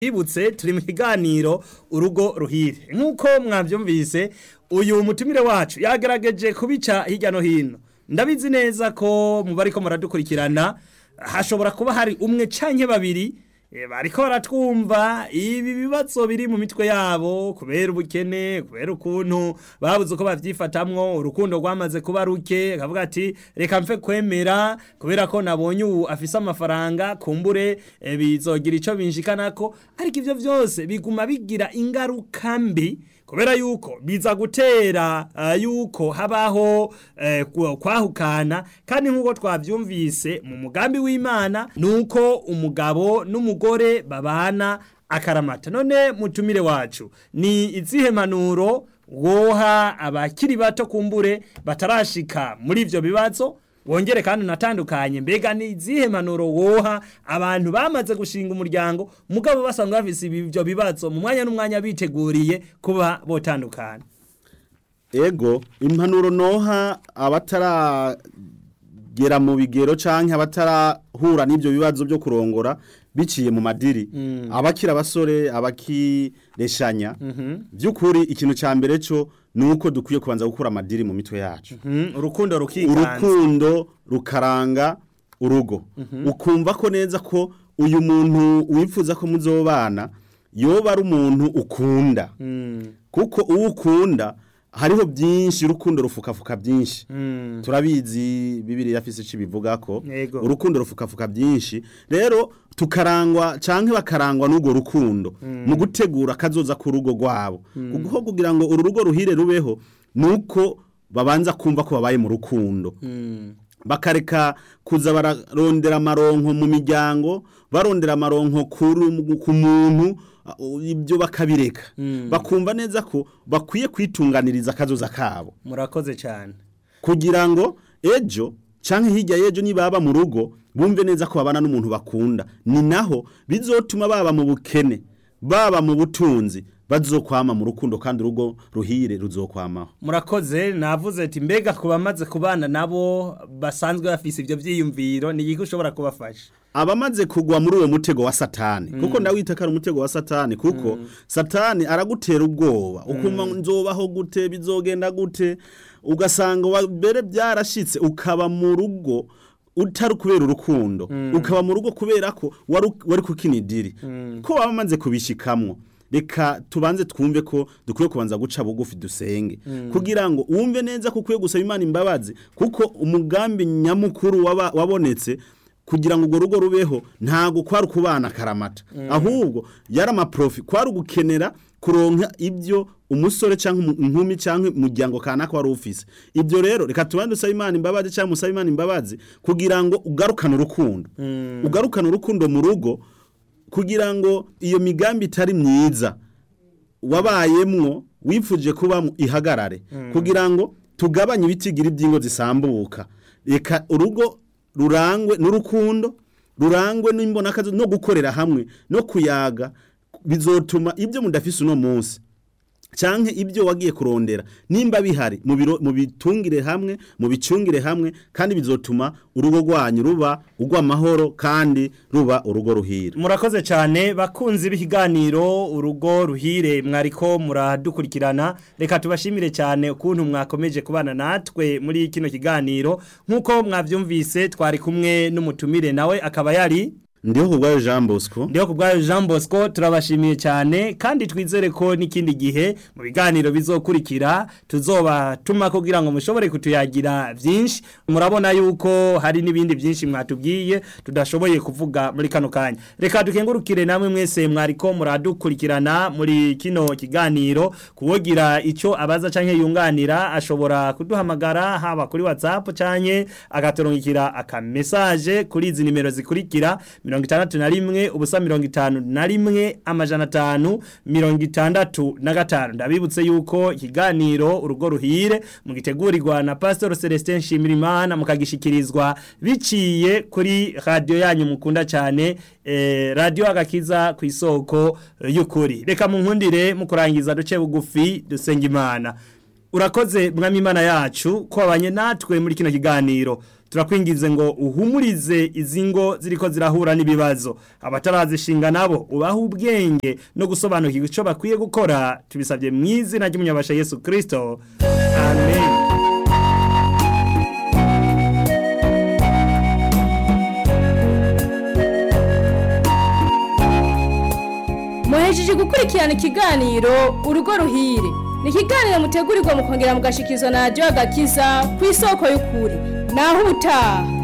Ibutse turi mu kiganiro urugo ruhire nk'uko mwabyumvise uyu mutumire wacu yagerageje kubica hirya no hino ndabizi neza ko mu bariko muradukurikirana hashobora kuba hari umwe canke babiri eh, bariko baratwumva ibi bibazo biri mu mitwe yabo kubera ubukene kubera ukuntu babuze uko bavyifatamwo urukundo rwamaze kuba ruke akavuga ati reka mfe kwemera kubera ko nabonye ubu afise amafaranga kumbure eh, bizogira ico binshikanako ariko ivyo vyose biguma bigira ingaruka mbi kubera yuko biza gutera uh, yuko habaho eh, ku- kwahukana kandi nk'uko twavyumvise mu mugambi w'imana nuko umugabo n'umugore babana akaramata none mutumire wacu ni izihe manuro woha abakiri bato kumbure batarashika muri ivyo bibazo wongere kandi unatandukanye mbega ni izihe manuro woha abantu bamaze gushinga umuryango mugabo basanzwe bafise ibyo bibazo mu mwanya n'umwanya biteguriye kuba botandukana ego impanuro noha abataragera mu bigero canke abatarahura n'ivyo bibazo byo kurongora biciye mu madiri abakira abasore abakireshanya by'ukuri ikintu ca mbere co nuko dukwiye kubanza gukura amadiri mu mitwe yacu Mhm, urukundo rukiganza urukundo rukaranga urugo ukumva ko neza ko uyu muntu wifuza ko muzobana yoba ari umuntu ukunda Mm, kuko uwo ukunda hariho byinshi urukundo rufukafuka byinshi mm, turabizi bibiri yafise ico bivuga ko Yego. urukundo rufukafuka byinshi rero tukarangwa canke bakarangwa n'urwo rukundo mu gutegura kazoza ku rugo rwabo kuko kugira ngo uru rugo ruhire rubeho nuko babanza kumva ko babaye mu rukundo mm, bakareka kuza bararondera amaronko mu miryango barondera amaronko kuru- ku muntu uh, ibyo bakabireka bakumva neza ko bakwiye kwitunganiriza akazoza kabo murakoze cyane kugira ngo ejo canke hirya y'ejo nibaba mu rugo bumve neza ko babana n'umuntu bakunda ni naho bizotuma baba mu bukene baba mu butunzi bazokwama mu rukundo kandi urugo ruhire ruzokwamaho murakoze navuze ati mbega ku bamaze kubana nabo basanzwe bafise ibyo byiyumviro ni iki ushobora kubafasha abamaze kugwa muri uwo mutego wa satani kuko ndawita ko ari umutego wa satani kuko satani aragutera ubwoba ukuma nzobaho gute bizogenda gute ugasanga wa- mbere byarashitse ukaba mu rugo utari kubera urukundo ukaba mu rugo kubera ko wari wari kukinidiri ko waba amaze kubishikamwo reka tubanze twumve ko dukwiye kubanza guca bugufi dusenge kugira ngo wumve neza ko ukwiye gusaba imana imbabazi kuko umugambi nyamukuru waba- wabonetse kugira ngo urwo rugo rubeho ntago kwari ukubana akaramata ahubwo yari amaprofi kwari ugukenera kuronka ibyo umusore cyangwa inkumi cyangwa umuryango kanaka wari ufise ibyo rero reka tubanze dusaba imana imbabazi cyangwa musabe imana imbabazi kugira ngo ugarukane urukundo ugarukane urukundo mu rugo kugira ngo iyo migambi itari myiza wabayemwo wifuje kuba ihagarare kugira ngo tugabanye ibitigira iby'ingo zisambuka reka urugo rurangwe n'urukundo rurangwe n'imbonakazi no gukorera hamwe no kuyaga bizotuma ibyo mudafise uno munsi canke ibyo wagiye kurondera nimba bihari mu biro mu bitungire hamwe mu bicungire hamwe kandi bizotuma urugo rwanyu ruba urw'amahoro kandi ruba urugo ruhira murakoze cyane bakunzi b'ikiganiro urugo ruhire mwariko muradukurikirana reka tubashimire cyane ukuntu mwakomeje kubana natwe muri kino kiganiro nk'uko mwabyumvise twari kumwe n'umutumire nawe akaba yari ndiho kubwayo Jean Bosco ndiho ku bwayo Jean Bosco turabashimiye cyane kandi twizere ko n'ikindi gihe mu biganiro bizokurikira tuzoba tuma kugira ngo mushobore kutuyagira byinshi murabona yuko hari n'ibindi byinshi mwatubwiye tudashoboye kuvuga muri kano kanya reka dukengurukire namwe mwese mwariko muradukurikirana muri kino kiganiro kuwogira icyo abaza canke yunganira ashobora kuduhamagara haba kuri WhatsApp canke agatorongikira akamesaje kuri izi nimero zikurikira mirongo itandatu na rimwe ubusa mirongo itanu na rimwe amajana atanu mirongo itandatu na gatanu ndabibutse yuko ikiganiro urugo ruhire mugitegurirwa na pastor celestin nshimirimana mukagishikirizwa biciye kuri radiyo yanyu mukunda cyane eh, radiyo agakiza ku isoko eh, y'ukuri reka munkundire mu kurangiza duce bugufi dusenga imana urakoze mwami imana yacu ko wabanye natwe muri kino kiganiro turakwingize ngo uhumurize izi ngo ziriko zirahura n'ibibazo abatarazishinga nabo ubaha ubwenge no gusobanukirwa icyo bakwiye gukora tubisabye mu izina ry'umunyabasha yesu kirisito amen muhejeje gukurikirana ikiganiro urugo ruhire ni ikiganiro mutegurirwa mukongera mugashikizwa na radiyo agakiza ku isoko y'ukuri naho utaha